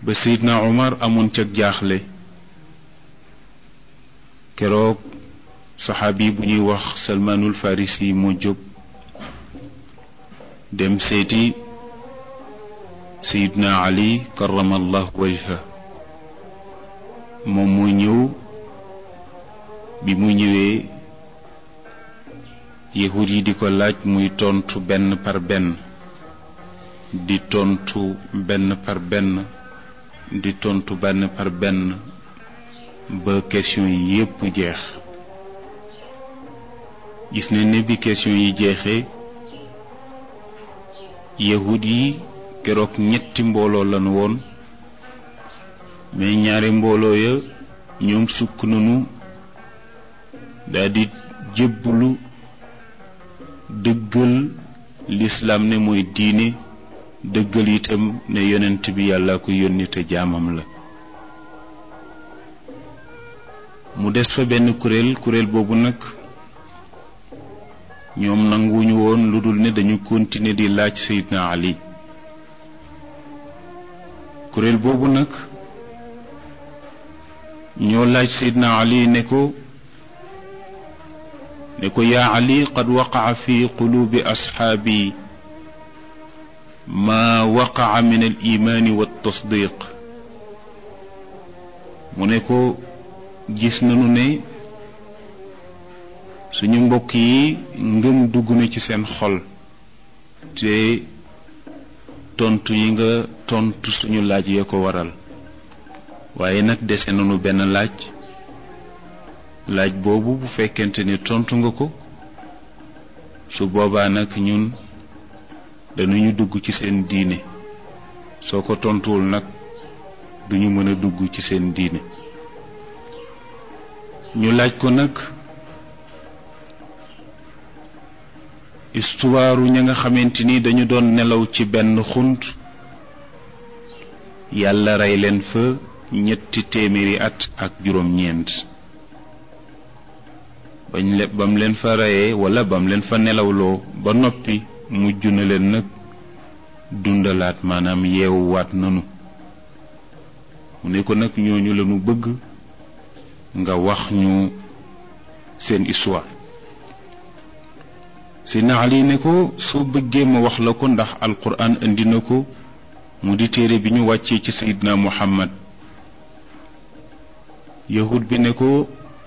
ba Seydina Omar amoon ca jaaxle keroog saxaabi bu ñuy wax Salmaanul Farisi moo jóg dem seeti Seydina Ali karamallahu wajha moom moo ñëw bi mu ñëwee yahud yi di ko laaj muy tontu benn par benn di tontu benn par benn di tontu benn par benn ba question yi yépp jeex gis ne ne bi question yi jeexee yahud yi keroog ñetti mbooloo lañu woon mais ñaari mbooloo ya ñoom sukk nañu daldi jébbulu dëggal lislaam ne mooy diine dëggal itam ne yonent bi yàlla ko yónni te jaamam la mu des fa benn kuréel kuréel boobu nag ñoom nanguwuñu woon lu dul ne dañu continuer di laaj Seydina Ali kuréel boobu nag ñoo laaj Seydina Ali ne ko ne ko yaa Ali qad waqaca fi quluubi asxaabi maa waqaca min al imaani wa tasdiq mu ne ko gis nañu ne suñu mbokk yi ngëm dugg na ci seen xol te tontu yi nga tontu suñu laaj ya ko waral waaye nag dese nañu benn laaj laaj boobu bu fekkente ni tontu nga ko su boobaa nag ñun dañuñu dugg ci seen diine soo ko tontuwul nag duñu mën a dugg ci seen diine ñu laaj ko nag histoire ña nga xamante ni dañu doon nelaw ci benn xunt yàlla rey leen fa ñetti téeméeri at ak juróom-ñeent bañ le bam leen fa reyee wala bam leen fa nelawloo ba noppi mujj na leen nag dundalaat maanaam yeewuwaat nanu mu ne ko nag ñooñu lañu bëgg nga wax ñu seen histoire Seydina Ali ne ko soo bëggee ma wax la ko ndax alquran indi na ko mu di téere bi ñu wàccee ci Seydina Muhammad yahud bi ne ko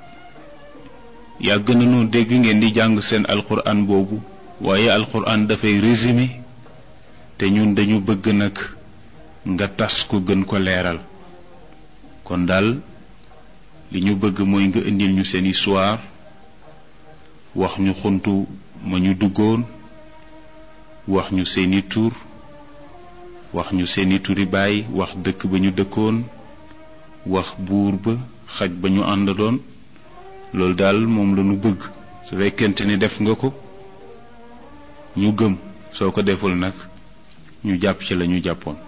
yàgg nañu dégg ngeen di jàng seen alquran boobu waaye alquran dafay résumé te ñun dañu bëgg nag nga tas ko gën ko leeral kon daal li ñu bëgg mooy nga indil ñu seen histoire wax ñu xuntu ma ñu duggoon wax ñu seeni tur wax ñu seeni turi baay wax dëkk ba ñu dëkkoon wax buur ba xaj ba ñu àndoon loolu daal moom la ñu bëgg su fekkente ni def nga ko ñu gëm soo ko deful nag ñu jàpp ci la ñu jàppoon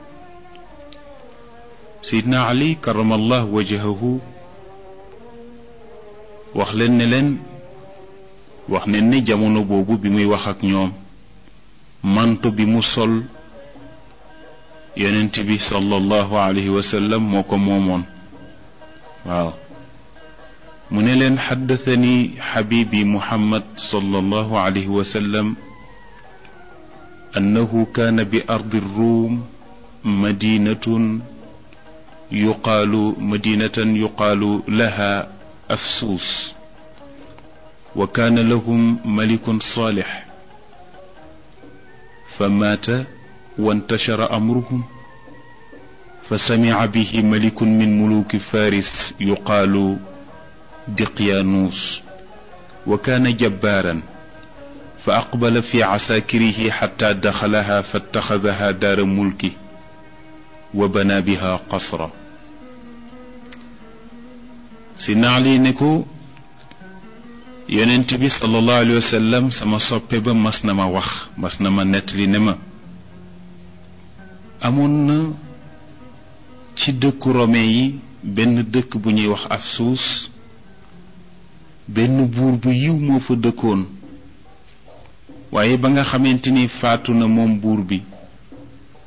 Seydina Ali karamallah wajahahu wax leen ne leen wax ne ni jamono boobu bi muy wax ak ñoom manto bi mu sol yonent bi sallallahu alayhi wa sallam moo ko moomoon waaw mu ne leen xaddathani xabibi muhammad sallallahu alayhi wa sallam annahu kaana bi ardi ruum madinatun yuqaalu madinatan yuqaalu laha afsuus wa kaana lahum malikun saalix fa maata wantashara amruhum fa samica bihi malikun min muluki faris yuqaalu diqyaanuus wa kaana jabbaaran fa aqbala fi casaakirihi xataa daxalaha fattaxadaha daara mulki wa bana biha qasra si naali ne ko yonent bi sallallahu alayhi wa sallam sama soppe ba mas na ma wax mas na ma nettali ne ma amoon na ci dëkku rome yi benn dëkk bu ñuy wax Afsuus benn buur bu yiw moo fa dëkkoon waaye ba nga xamante ni faatu na moom buur bi